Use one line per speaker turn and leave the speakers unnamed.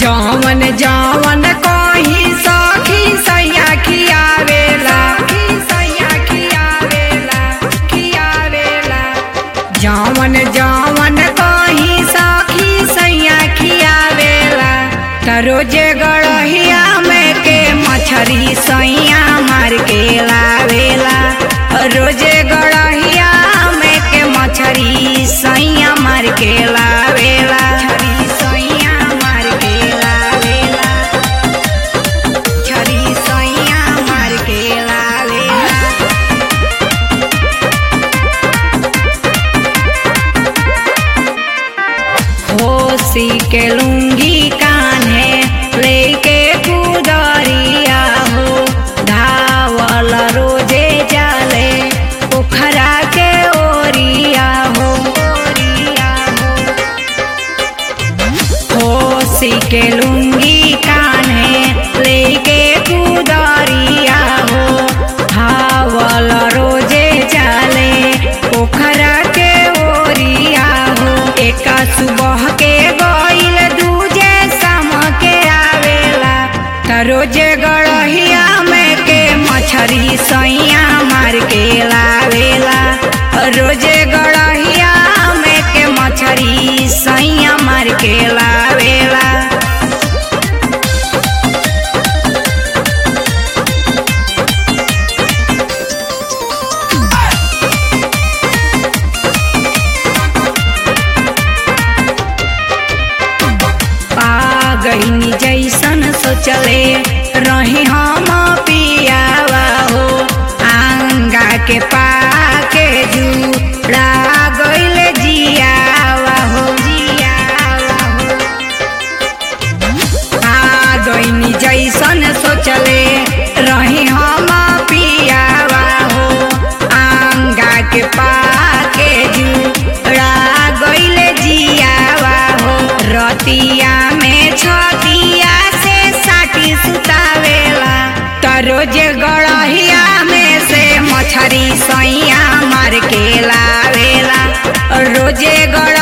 जवन जवन कही सखी सैया खियावेला सैया खियावेला खियावेला जवन जवन कही सखी सैया खियावेला त रोजे गड़हिया में के मछरी सैया मार के लावेला रोजे गड़हिया में के मछरी सैया मार के लावेला छरी सैया मार के लावेला छरी सैया मार के लावेला होसी के लुंगी कान्हे लेके कुदरिया हो धावल रोजे जाले पोखरा के ओरिया हो ओरिया हो होसी के लुंगी कान्हे लेके कुदरिया हो धावल रोजे जाले पोखरा के ओरिया हो एका सुबह के गईल दूजे शाम के आवेला त रोजे गड़हिया में के मछरी सैया मार के लावेला रोजे गड़हिया में के मछरी सैया मार के लावेला पागैनी जैसन सोचले रही हम पियावा हो आंगा के पाके जुड़ा गइल जियावा हो जियावा हो पागैनी जैसन सोचले रही हम पियावा हो आंगा के पाके जुड़ा गइल जियावा हो रतिया में छतिया से साटी सुतावेला त रोज गड़हिया में से मछरी सैया मार के लावेला रोजे गड़